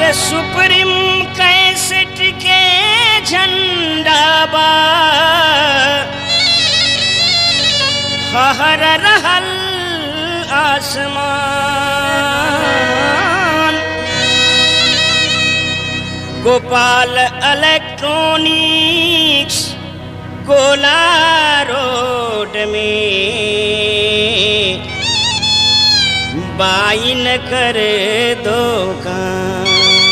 supreme cassette के झंडा बा हर रहल आसमान गोपाल इलेक्ट्रॉनिक्स गोला रोड में बाइन कर दुकान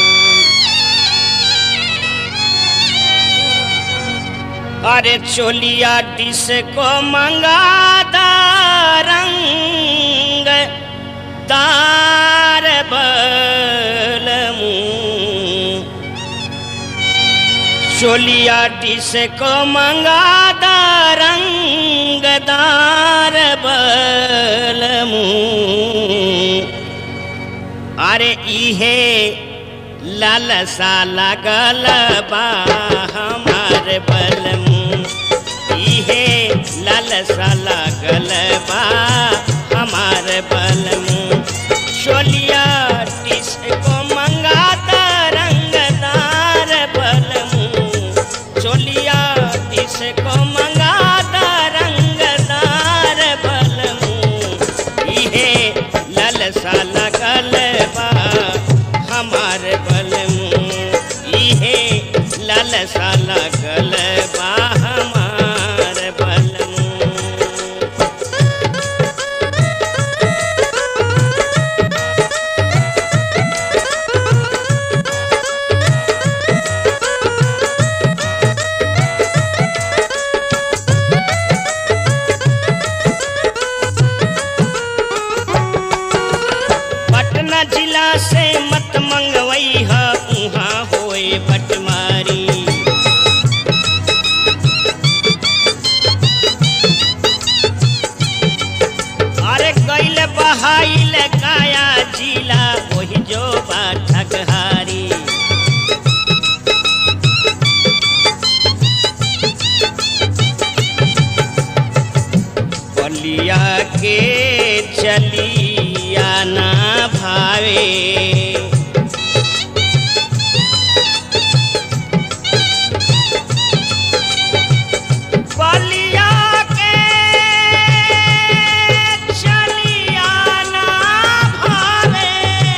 अरे चोलिया डिस को मंगा रंग तार बलमू चोलिया डिस को मंगा रंगदार बलमू अरे इहे लालसा लगल बा हमार बलमू इहे लालसा लगल बा हमार बलमू चोलिया टिस को मंगाता रंगदार बलमू चोलिया टिस को मंगाता रंगदार बलमू इहे लालसा लगल बा हमार बलमू इहे लालसा लगल बा हमार बलमू पटना जिला से मत मंगवई है उहाँ होए बटमारी अरे गैल बहाइल काया जिला वही जो बा ठगहारी बलिया के चलिया ना भावे बलिया के चलिया ना भावे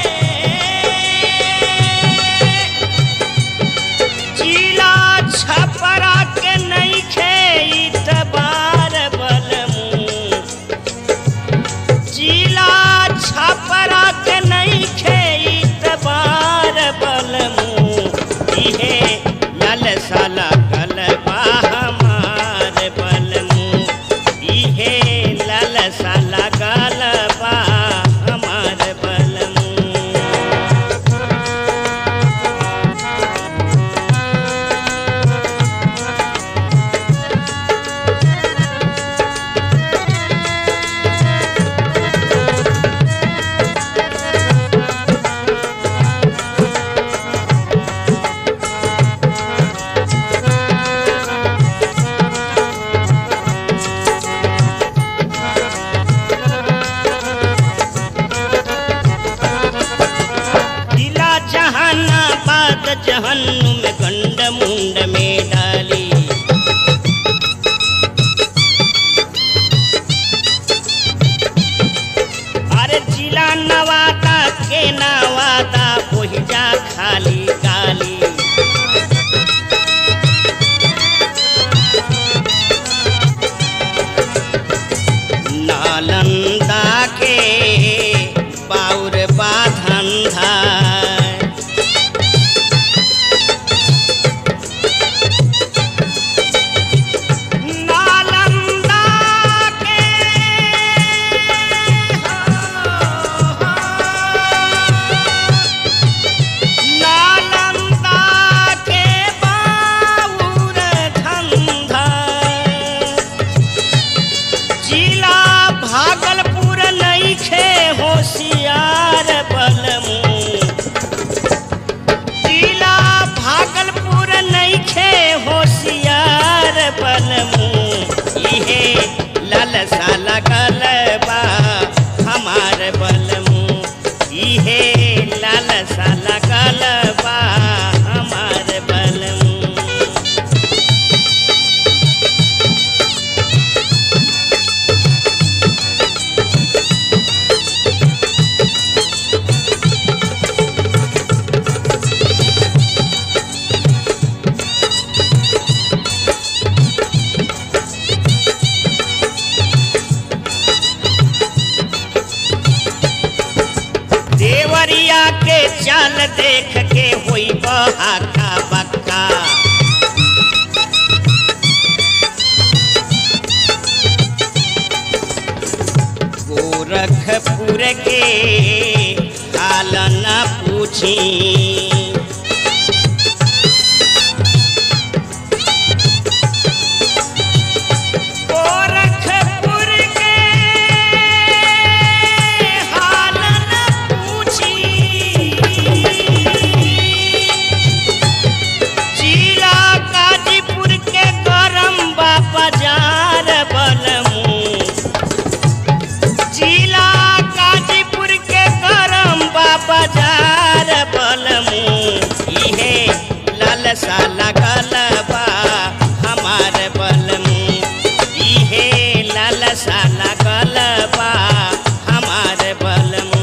जिला छपरा के नहीं खे बार बलमू जिला छपरा के नहीं खे बार बलमू इहे लाल साला गलबा हमार बलमू इहे लाल साला गलबा हमार बलमू जिला जहानाबाद जहन्नुम गंड मुंड में डाली अरे जिला नवादा के नवादा ओहिजा खाली गाली नालंदा के बाउर बाधंधा नालंदा के नालंदा के बाउर धंधा जिला भागलपुर नईखे होशियार बलमू जिला भागलपुर नईखे होशियार बलमू इहे लालसा लगल बा हमार बलमू इहे लालसा लगल देवरिया के चाल देख के होई बहाका बक्का गोरखपुर के हाल न पूछी गोरखपुर के हाल न पूछी जिला गाजीपुर के गरम बा बाजार बलमू जिला गाजीपुर के गरम बा बाजार बलमू इहे लालसा लगल बा हमार बलमू इहे लालसा लगल बा हमार बलमू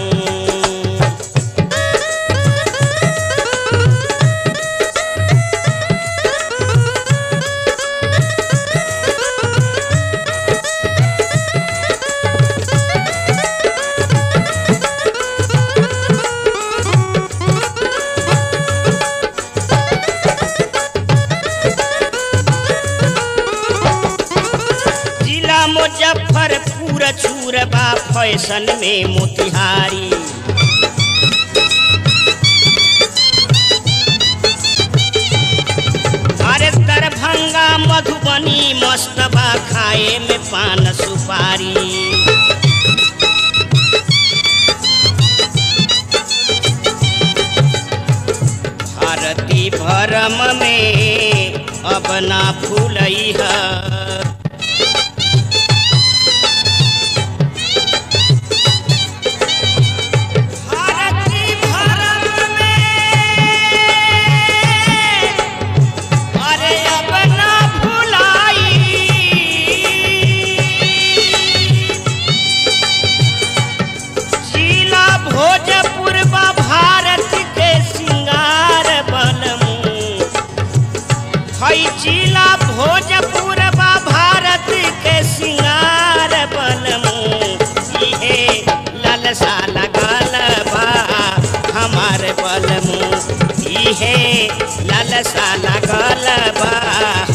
जिला मुजफ्फरपुर चूर बा फैशन में मोतिहारी अरे दरभंगा मधुबनी मस्त बा खाए में पान सुपारी भारती भरम में अब ना भूलई है भारती भरम में अरे अब ना भुलाई जिला भोजपुर बा भारत के सिंगार बनमू हई जिला भोजपुर बा भारत के सिंगार बनमू इहे लालसा लगल बा हमार बलमू इहे लालसा लगल बा